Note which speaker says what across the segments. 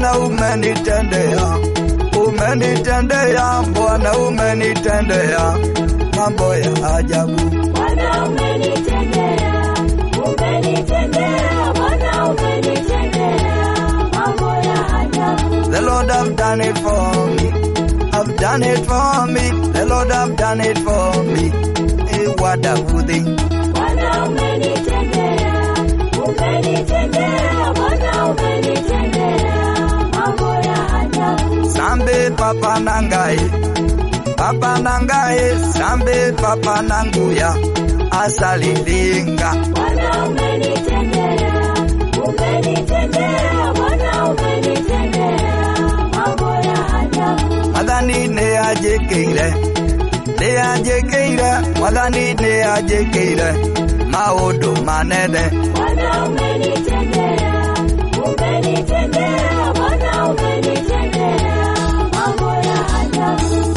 Speaker 1: Bwana umenitendea, umenitendea, Bwana umenitendea mambo ya ajabu.
Speaker 2: Bwana umenitendea, umenitendea, Bwana umenitendea mambo ya ajabu.
Speaker 1: The Lord have done it for me. Have done it for me. The Lord have done it for me. Eh, what a good thing.
Speaker 2: Bwana umenitendea, umenitendea, Bwana umenitendea mambo ya ajabu.
Speaker 1: Sambe papa nangai. Papa nangai. Sambe papa nanguya. Asalilinga.
Speaker 2: Bwana umenitendea, umenitendea, Bwana umenitendea mambo ya ajabu.
Speaker 1: Madhani ne ajekeire. Ne ajekeire. Madhani ne ajekeire. Maodo manene.
Speaker 2: Bwana umenitendea, umenitendea, Bwana umenitendea mambo ya ajabu.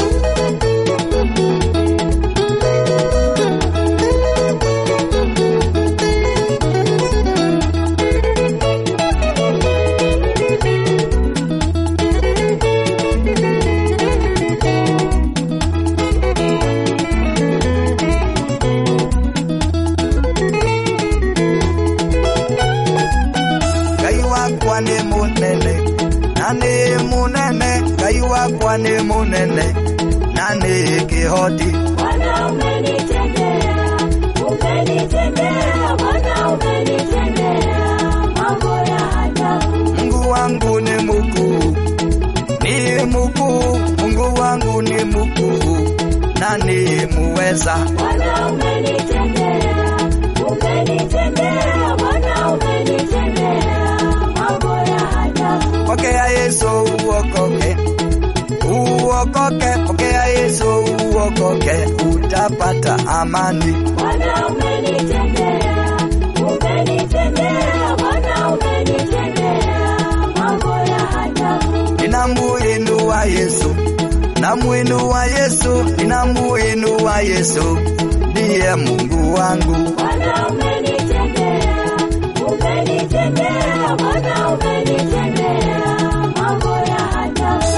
Speaker 1: Ngai wakwa nĩ mũnene na nĩ mũnene Ngai wakwa nĩ mũnene na nĩ kĩhoti
Speaker 2: Bwana umenitendea, umenitendea, Bwana umenitendea mambo ya ajabu.
Speaker 1: Mungu wangu ni mkuu ni mkuu Mungu wangu ni mkuu na ni muweza
Speaker 2: Bwana umenitendea, umenitendea, Bwana umenitendea mambo ya ajabu.
Speaker 1: pokea Yesu uokoke uokoke pokea Yesu uokoke utapata amani
Speaker 2: Bwana umenitendea, umenitendea, Bwana umenitendea mambo ya ajabu.
Speaker 1: ninamuinua Yesu namuinua Yesu ninamuinua Yesu ndiye Mungu wangu
Speaker 2: Bwana umenitendea, umenitendea, Bwana umenitendea mambo ya ajabu.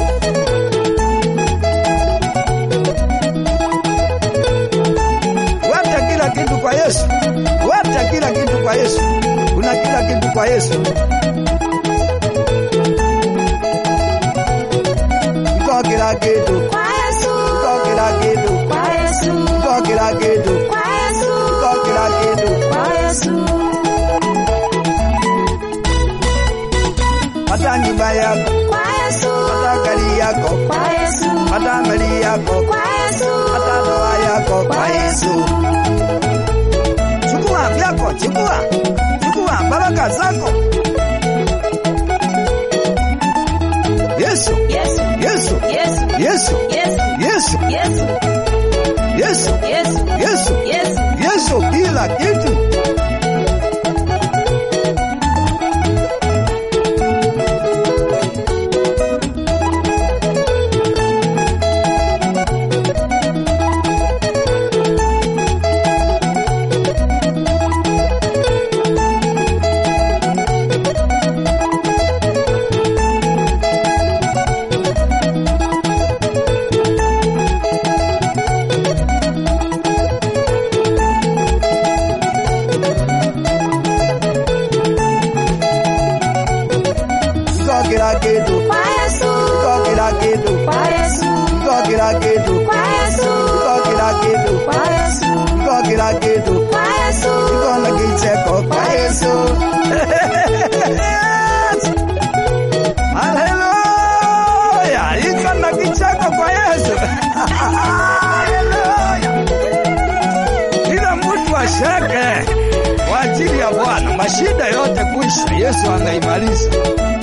Speaker 1: Wacha kila kitu kwa Yesu, wacha kila kitu kwa Yesu. Kuna kila kitu kwa Yesu. Iko kila kitu,
Speaker 2: Kwa Yesu,
Speaker 1: iko kila kitu,
Speaker 2: kwa Yesu,
Speaker 1: iko kila kitu,
Speaker 2: kwa Yesu,
Speaker 1: iko kila kitu.
Speaker 2: kwa Yesu.
Speaker 1: Hata nyumba yako,
Speaker 2: Kwa Yesu,
Speaker 1: hata gari yako,
Speaker 2: kwa Yesu,
Speaker 1: hata mali yako,
Speaker 2: kwa Yesu,
Speaker 1: hata ndoa yako kwa Yesu. Chukua vyako, chukua, chukua baraka zako. Yesu,
Speaker 2: Yesu,
Speaker 1: Yesu,
Speaker 2: Yesu,
Speaker 1: Yesu,
Speaker 2: Yesu,
Speaker 1: Yesu,
Speaker 2: Yesu,
Speaker 1: Yesu,
Speaker 2: Yesu,
Speaker 1: Yesu,
Speaker 2: Yesu.
Speaker 1: Yesu kila kitu. Iko kila kitu,
Speaker 2: Kwa Yesu,
Speaker 1: iko kila kitu,
Speaker 2: kwa Yesu,
Speaker 1: iko kila kitu,
Speaker 2: kwa Yesu,
Speaker 1: iko kila kitu,
Speaker 2: kwa Yesu,
Speaker 1: iko kila kitu.
Speaker 2: kwa Yesu.
Speaker 1: Iko na kicheko kwa Yesu. Haleluya! Iko na kicheko kwa Yesu. Haleluya! Kila mtu asheke kwa ajili ya Bwana, mashida yote kuisha, Yesu anaimaliza.